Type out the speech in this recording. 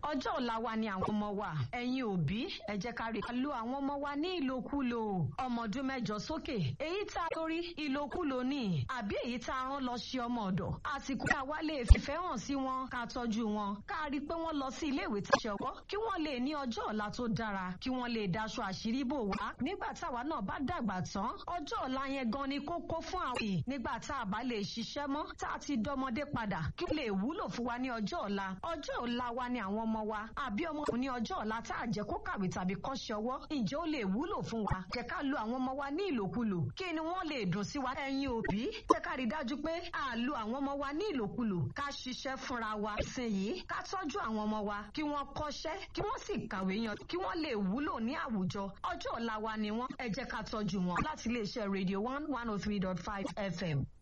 ọjọ́ ọ̀la wa ni àwọn ọmọ wa ẹ̀yin òbí ẹ jẹ́ ká rí ká lo àwọn ọmọ wa ní ìlòkulò ọmọ ọdún mẹ́jọ sókè èyí tá a torí ìlòkulò ní àbí èyí tá a rán lọ ṣe ọmọ ọ̀dọ̀ àsìkò tá a wá lè fìfẹ́ hàn sí wọn ká tọ́jú wọn ká rí i pé wọ́n lọ sí ilé ìwé tí ṣe ọwọ́ kí wọ́n lè ní ọjọ́ ọ̀la tó dára kí wọ́n lè daṣọ àṣírí bò wá nígbà táwa náà bá dàgbà tán ọjọ́ ọ̀la yẹn gan ni kókó fún àwọn yìí nígbà tá a bá lè ṣiṣẹ́ mọ́ tá a ti dọmọdé padà kí ó lè wúlò fún wa ní ọjọ́ ọ̀la ọjọ́ ọ̀la wa ni àwọn ọmọ wa àbí ọmọ òun ní ọjọ́ ọ̀la tá a jẹ́ kó kàwé tàbí kọ́ṣẹ́ ọwọ́ ǹjẹ́ ó lè wúlò fún wa jẹ́ ká lo àwọn ọmọ wa ní ìlòkulò kí ni wọ́n lè dùn sí wa ẹ̀yin òbí jẹ́ ká rí dájú pé a lo àwọn ọmọ wa ní ìlòkulò ká ṣiṣẹ́ fúnra wa sìn yìí ká tọ́jú àwọn ọmọ wa kí wọ́n kọ́ṣẹ́ kí wọ́n sì kàwé yan kí wọ́n lè wúlò ní àwùjọ ọjọ́ ọ̀la wa ni wọ́n ẹ jẹ́ ká tọ́jú wọn láti iléeṣẹ́ radio one one oh three dot five fm.